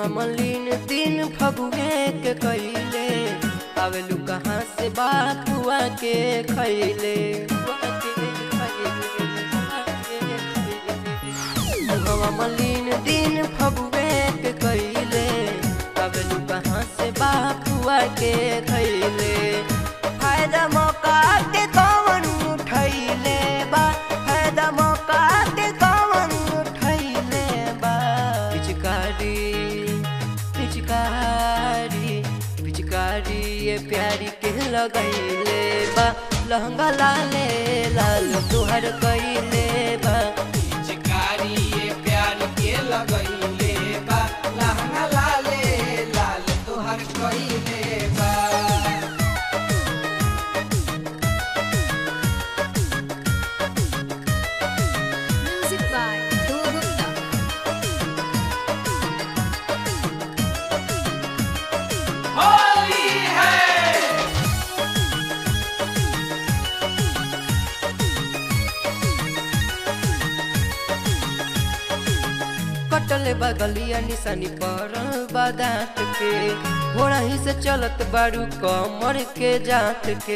मुहवा मलिन दिन फगुए के कैले आवेलू कहाँ से बात हुआ के खैले मुहवा मलिन दिन फगुए के कैले आवेलू कहाँ से बात हुआ के खैले फायदा मौका के कौन उठैले बा फायदा मौका के कौन उठैले बा पिचकारी पिचकारी पिचकारी ये प्यारी के लगैले बा लहंगा लाले लाल तुहर कैले बा पिचकारी ये प्यार के लगैले बा लहंगा लाले लाल तोहर कइले बा Music by Dhruv Gupta. Holi है कटल बगलिया निशानी पर बादात के घोड़ा ही से चलत बारू कमर के जात के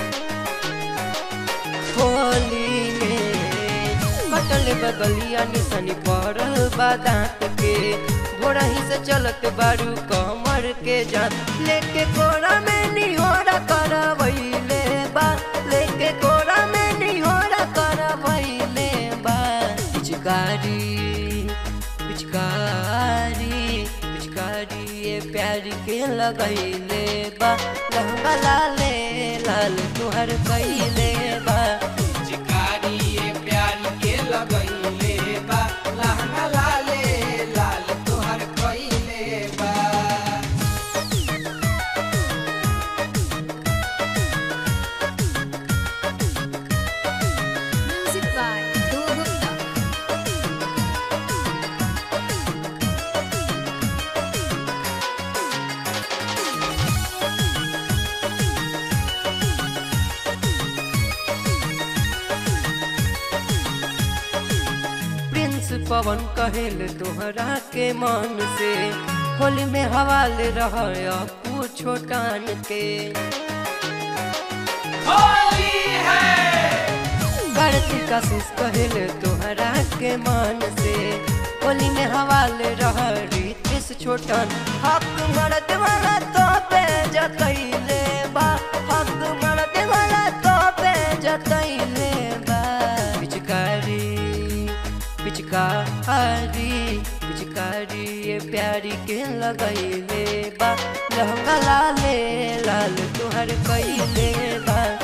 होली में कटल बगलिया निशानी पर बादात के घोड़ा ही से चलत बारू कमर के जात लेके कोरा में निहोरा करवैले बा लेके कोरा में निहोरा करवैले बा पिचकारी पिचकारी पिचकारी ये प्यार के लगैले बा लहंगा लाले लाल तुहर कैले बा पिचकारी ये प्यार के लगैले बा लहंगा लाले लाल तोहर कइले बा Music by Dhruv Gupta. Prince Pawan कहेल तोहरा के मन से होली में हवाले रह अपू छोटान के होली है कार्तिक आशीष कहेल तोहरा के मन से होली में हवाले रह रितेश छोटन हक मर्द वाला तो पे जतैले बा हक मर्द वाला तो पे जतैले बा पिचकारी पिचकारी पिचकारी ये प्यारी के लगैले बा लहंगा लाले लाल तुहर कैले बा